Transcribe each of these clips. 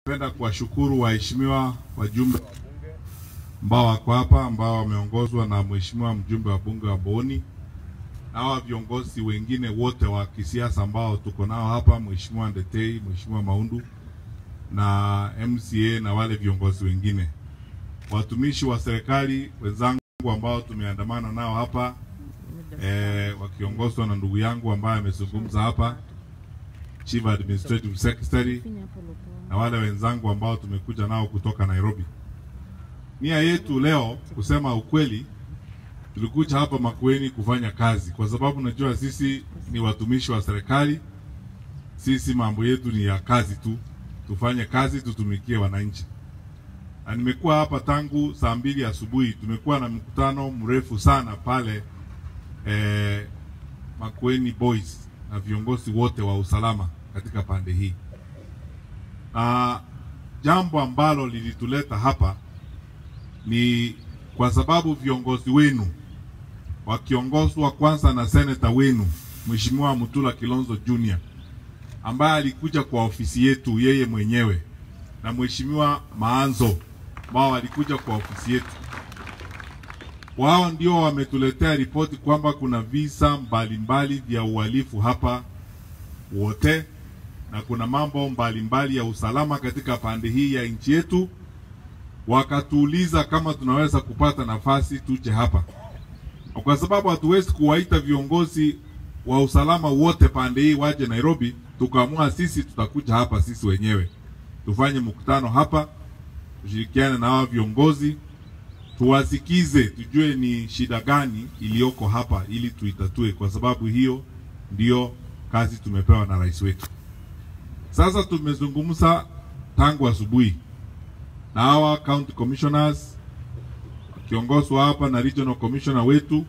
Napenda kuwashukuru waheshimiwa wajumbe wa bunge ambao wako hapa ambao wameongozwa na mheshimiwa mjumbe wa bunge wa Boni na hawa viongozi wengine wote wa kisiasa ambao tuko nao hapa, mheshimiwa Ndetei, mheshimiwa Maundu na MCA na wale viongozi wengine, watumishi wa serikali wenzangu ambao tumeandamana nao hapa eh, wakiongozwa na ndugu yangu ambaye amezungumza hapa, Chief Administrative Secretary na wale wenzangu ambao tumekuja nao kutoka Nairobi. Nia yetu leo, kusema ukweli, tulikuja hapa Makueni kufanya kazi, kwa sababu najua sisi ni watumishi wa serikali. Sisi mambo yetu ni ya kazi tu, tufanye kazi, tutumikie wananchi. Na nimekuwa hapa tangu saa mbili asubuhi. Tumekuwa na mkutano mrefu sana pale eh, Makueni Boys na viongozi wote wa usalama katika pande hii na jambo ambalo lilituleta hapa ni kwa sababu viongozi wenu wakiongozwa kwanza na seneta wenu Mheshimiwa Mutula Kilonzo Junior ambaye alikuja kwa ofisi yetu yeye mwenyewe na Mheshimiwa Maanzo ambao walikuja kwa ofisi yetu. Wao ndio wametuletea ripoti kwamba kuna visa mbalimbali vya uhalifu hapa wote na kuna mambo mbalimbali mbali ya usalama katika pande hii ya nchi yetu. Wakatuuliza kama tunaweza kupata nafasi tuje hapa, kwa sababu hatuwezi kuwaita viongozi wa usalama wote pande hii waje Nairobi. Tukaamua sisi tutakuja hapa sisi wenyewe tufanye mkutano hapa, tushirikiane na hawa viongozi, tuwasikize, tujue ni shida gani iliyoko hapa ili tuitatue, kwa sababu hiyo ndiyo kazi tumepewa na rais wetu. Sasa tumezungumza tangu asubuhi na hawa county commissioners wakiongozwa hapa na regional commissioner wetu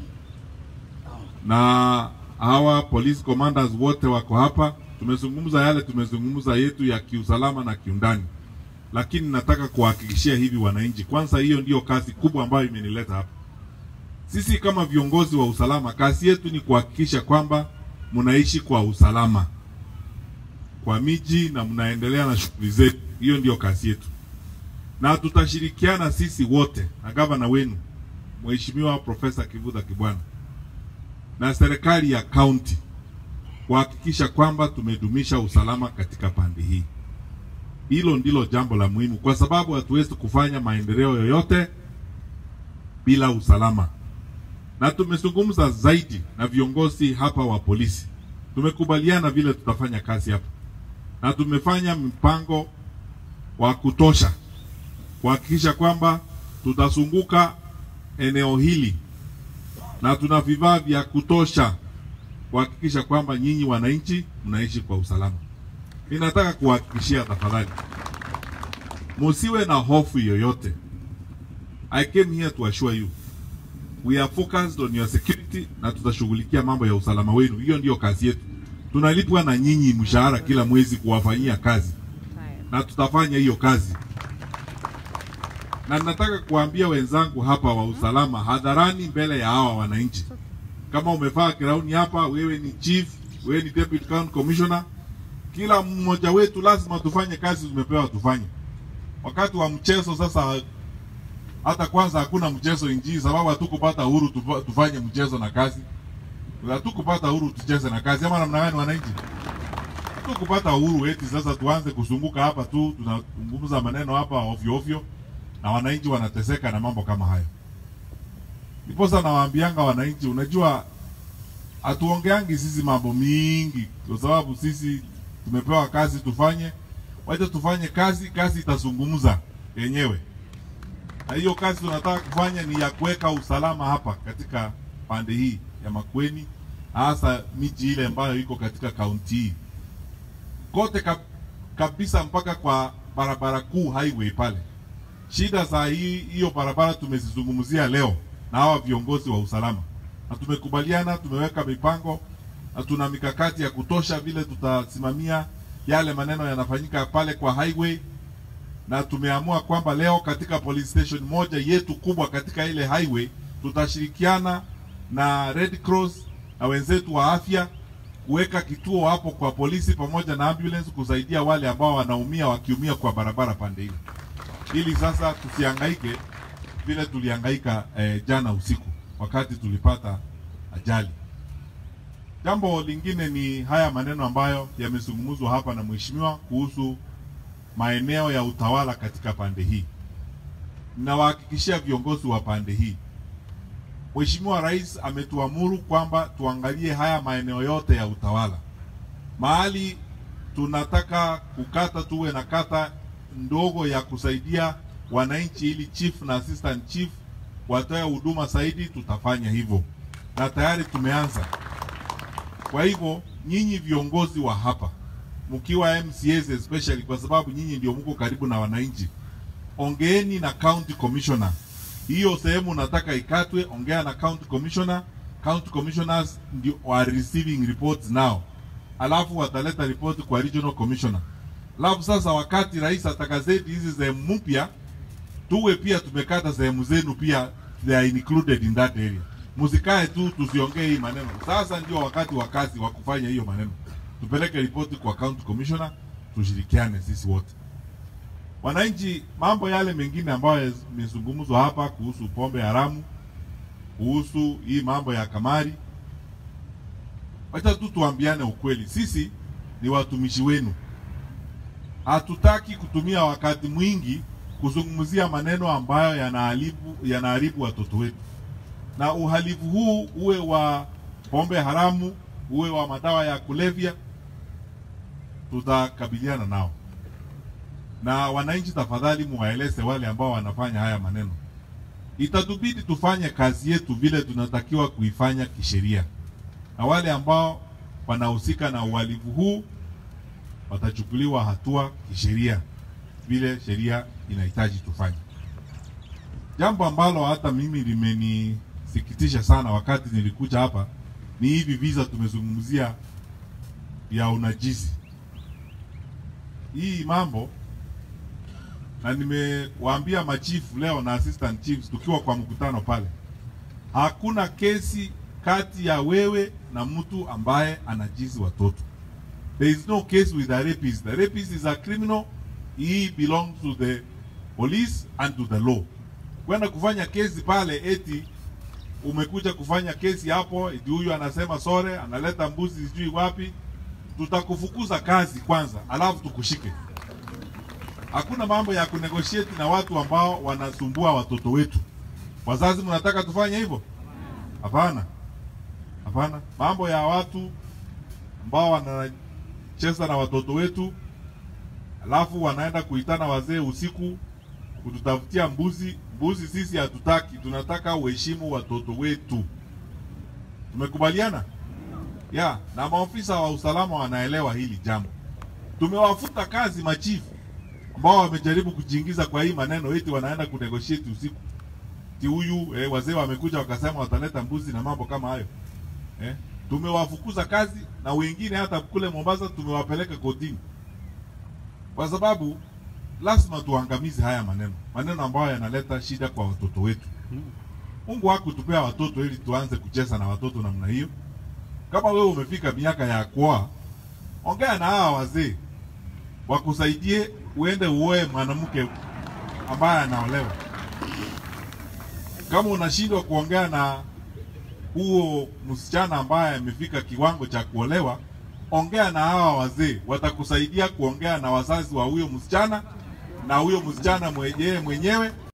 na hawa police commanders wote wako hapa. Tumezungumza yale tumezungumza yetu ya kiusalama na kiundani, lakini nataka kuwahakikishia hivi wananchi, kwanza, hiyo ndiyo kazi kubwa ambayo imenileta hapa. Sisi kama viongozi wa usalama, kazi yetu ni kuhakikisha kwamba mnaishi kwa usalama kwa miji na mnaendelea na shughuli zetu. Hiyo ndio kazi yetu, na tutashirikiana sisi wote na gavana wenu Mheshimiwa Profesa Kivutha Kibwana na serikali ya kaunti kuhakikisha kwamba tumedumisha usalama katika pande hii. Hilo ndilo jambo la muhimu, kwa sababu hatuwezi kufanya maendeleo yoyote bila usalama. Na tumezungumza zaidi na viongozi hapa wa polisi, tumekubaliana vile tutafanya kazi hapa na tumefanya mpango wa kutosha kuhakikisha kwamba tutazunguka eneo hili na tuna vifaa vya kutosha kuhakikisha kwamba nyinyi wananchi mnaishi kwa usalama. Ninataka kuhakikishia tafadhali, musiwe na hofu yoyote. I came here to assure you we are focused on your security, na tutashughulikia mambo ya usalama wenu. Hiyo ndiyo kazi yetu tunalipwa na nyinyi mshahara kila mwezi kuwafanyia kazi na tutafanya hiyo kazi. Na nataka kuambia wenzangu hapa wa usalama hadharani, mbele ya hawa wananchi, kama umevaa kirauni hapa, wewe ni chief, wewe ni deputy county commissioner, kila mmoja wetu lazima tufanye kazi tumepewa tufanye. Wakati wa mchezo sasa, hata kwanza hakuna mchezo nchini, sababu hatukupata uhuru tufanye mchezo na kazi hatukupata uhuru tucheze na kazi ama namna gani? Wananchi hatukupata uhuru eti sasa tuanze kuzunguka hapa tu tunazungumza maneno hapa ovyo ovyo, na wananchi wanateseka na mambo kama hayo. Ndiposa nawaambianga wananchi, unajua hatuongeangi sisi mambo mingi, kwa sababu sisi tumepewa kazi tufanye. Wacha tufanye kazi, kazi itazungumza yenyewe, na hiyo kazi tunataka kufanya ni ya kuweka usalama hapa katika pande hii ya Makueni, hasa miji ile ambayo iko katika kaunti hii kote kab, kabisa mpaka kwa barabara kuu highway pale. Shida za hii hiyo barabara tumezizungumzia leo na hawa viongozi wa usalama, na tumekubaliana, tumeweka mipango na tuna mikakati ya kutosha vile tutasimamia yale maneno yanafanyika pale kwa highway, na tumeamua kwamba leo katika police station moja yetu kubwa katika ile highway tutashirikiana na Red Cross na wenzetu wa afya kuweka kituo hapo kwa polisi pamoja na ambulance kusaidia wale ambao wanaumia wakiumia kwa barabara pande hili, ili sasa tusihangaike vile tulihangaika eh, jana usiku wakati tulipata ajali. Jambo lingine ni haya maneno ambayo yamezungumzwa hapa na mheshimiwa kuhusu maeneo ya utawala katika pande hii. Ninawahakikishia viongozi wa pande hii, Mheshimiwa Rais ametuamuru kwamba tuangalie haya maeneo yote ya utawala. Mahali tunataka kukata, tuwe na kata ndogo ya kusaidia wananchi, ili chief na assistant chief watoe huduma zaidi, tutafanya hivyo na tayari tumeanza. Kwa hivyo nyinyi viongozi wa hapa mkiwa MCAs especially, kwa sababu nyinyi ndio mko karibu na wananchi, ongeeni na county commissioner hiyo sehemu nataka ikatwe, ongea na county commissioner. County commissioners ndio are receiving reports now, alafu wataleta report kwa regional commissioner. Alafu sasa wakati rais atakazeti hizi sehemu mpya, tuwe pia tumekata sehemu zenu pia, they are included in that area. Msikae tu tusiongee hii maneno. Sasa ndio wakati wa kazi wa kufanya hiyo maneno, tupeleke ripoti kwa county commissioner, tushirikiane sisi wote wananchi. Mambo yale mengine ambayo yamezungumzwa hapa kuhusu pombe haramu, kuhusu hii mambo ya kamari, wacha tu tuambiane ukweli, sisi ni watumishi wenu. Hatutaki kutumia wakati mwingi kuzungumzia maneno ambayo yanaharibu yanaharibu watoto wetu, na uhalifu huu uwe wa pombe haramu, uwe wa madawa ya kulevya, tutakabiliana nao na wananchi, tafadhali muwaeleze wale ambao wanafanya haya maneno, itatubidi tufanye kazi yetu vile tunatakiwa kuifanya kisheria, na wale ambao wanahusika na uhalifu huu watachukuliwa hatua kisheria vile sheria inahitaji tufanye. Jambo ambalo hata mimi limenisikitisha sana wakati nilikuja hapa ni hivi visa tumezungumzia ya unajisi, hii mambo na nimewaambia machifu leo na assistant chiefs tukiwa kwa mkutano pale, hakuna kesi kati ya wewe na mtu ambaye anajizi watoto. There is no case with a rapist. The rapist is a criminal. He belongs to the police and to the law. Kwenda kufanya kesi pale eti umekuja kufanya kesi hapo, eti huyu anasema sore, analeta mbuzi sijui wapi, tutakufukuza kazi kwanza, alafu tukushike. Hakuna mambo ya kunegotiate na watu ambao wanasumbua watoto wetu. Wazazi, mnataka tufanye hivyo? Hapana, hapana. Mambo ya watu ambao wanacheza na watoto wetu, alafu wanaenda kuitana wazee usiku kututafutia mbuzi. Mbuzi sisi hatutaki, tunataka uheshimu watoto wetu. Tumekubaliana ya na maofisa wa usalama wanaelewa hili jambo. Tumewafuta kazi machifu ambao wamejaribu kujiingiza kwa hii maneno eti wanaenda kunegotiate usiku. Ti huyu eh, wazee wamekuja wakasema wataleta mbuzi na mambo kama hayo eh. Tumewafukuza kazi na wengine hata kule Mombasa tumewapeleka kotini, kwa sababu lazima tuangamize haya maneno, maneno ambayo yanaleta shida kwa watoto wetu. Mungu hakutupea watoto ili tuanze kucheza na watoto namna hiyo. Kama wewe umefika miaka ya kuoa, ongea na hawa wazee wakusaidie uende uoe mwanamke ambaye anaolewa. Kama unashindwa kuongea na huo msichana ambaye amefika kiwango cha kuolewa, ongea na hawa wazee, watakusaidia kuongea na wazazi wa huyo msichana na huyo msichana mwenyewe mwenyewe